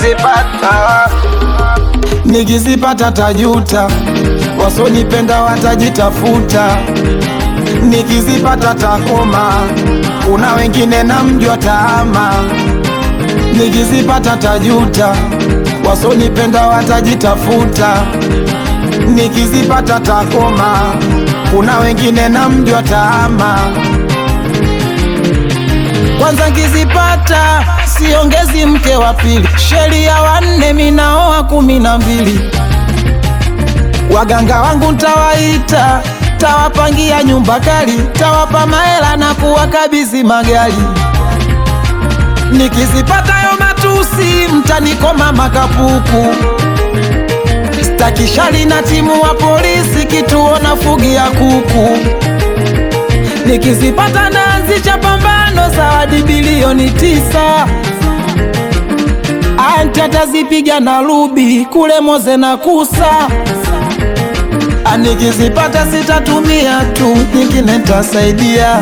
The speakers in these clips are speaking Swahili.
nikizipata nikizipata tajuta, wasonipenda watajitafuta, nikizipata takoma, kuna wengine namjua taama, nikizipata tajuta, wasonipenda watajitafuta, nikizipata takoma, kuna wengine namjua taama. Kwanza nkizipata siongezi mke wa pili, sheria wanne minaoa kumi na mbili. Waganga wangu ntawaita, tawapangia nyumba kali, tawapa mahela na kuwakabidhi magari. Nikizipata yo matusi, mtanikoma makapuku. Staki shali na timu wa polisi, kituo na fugia kuku. Nikizipata naanzisha pambano zawadi bilioni tisa. Anti atazipiga na rubi kule Moze na Kusa. Ah, Nikizipata sitatumia tu, nyingine ntasaidia.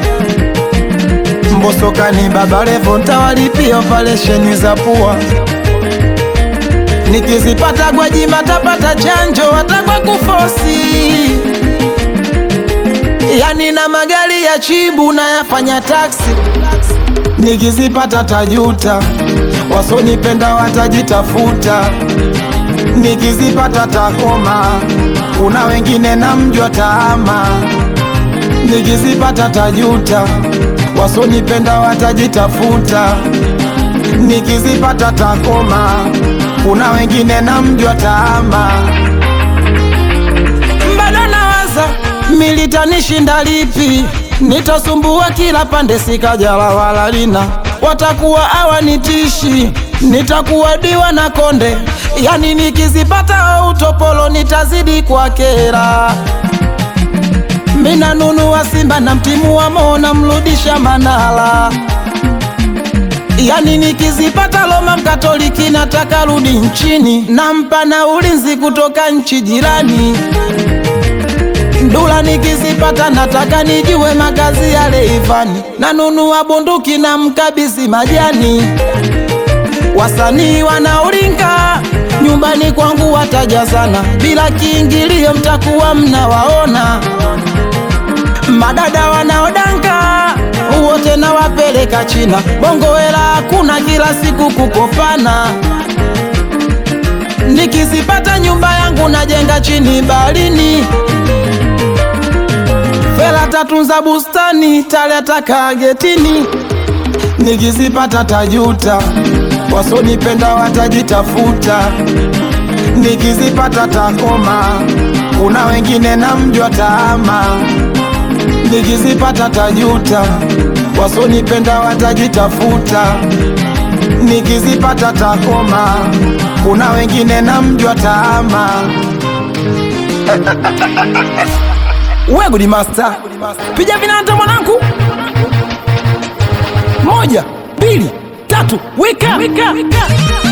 Mbosokani Baba Levo ntawalipia operesheni za pua. Nikizipata Gwajima tapata chanjo watakwa kufosi yani na magari ya chibu na yafanya taksi. Nikizipata tajuta, wasonipenda watajitafuta. Nikizipata takoma, kuna wengine namjua taama. Nikizipata tajuta, wasonipenda watajitafuta. Nikizipata takoma, kuna wengine namjua taama bado nawaza militanishinda lipi, nitasumbua kila pande, sikajala wala lina, watakuwa hawanitishi, nitakuwa diwa na konde, yani nikizipata utopolo nitazidi kwa kera. Mina nunua Simba na mtimu wa Mo namrudisha Manala, yani nikizipata Roma Mkatoliki nataka rudi nchini, nampa na ulinzi kutoka nchi jirani. Ndula nikizipata nataka nijue makazi ya Leivani, nanunua bunduki na mkabisi majani. Wasanii wanaoringa nyumbani kwangu watajazana, bila kiingilio mtakuwa mnawaona. Madada wanaodanga wote nawapeleka China, bongo hela hakuna, kila siku kukopana. Nikizipata nyumba yangu najenga chini baharini Fela tatunza bustani taleta kagetini. Nikizipata tajuta, wasonipenda watajitafuta. Nikizipata takoma, kuna wengine namjua taama. Nikizipata tajuta, wasonipenda watajitafuta. Nikizipata takoma, kuna wengine namjua taama. We Gudi Master, piga vinanda mwanangu, moja mbili tatu, wika, wika.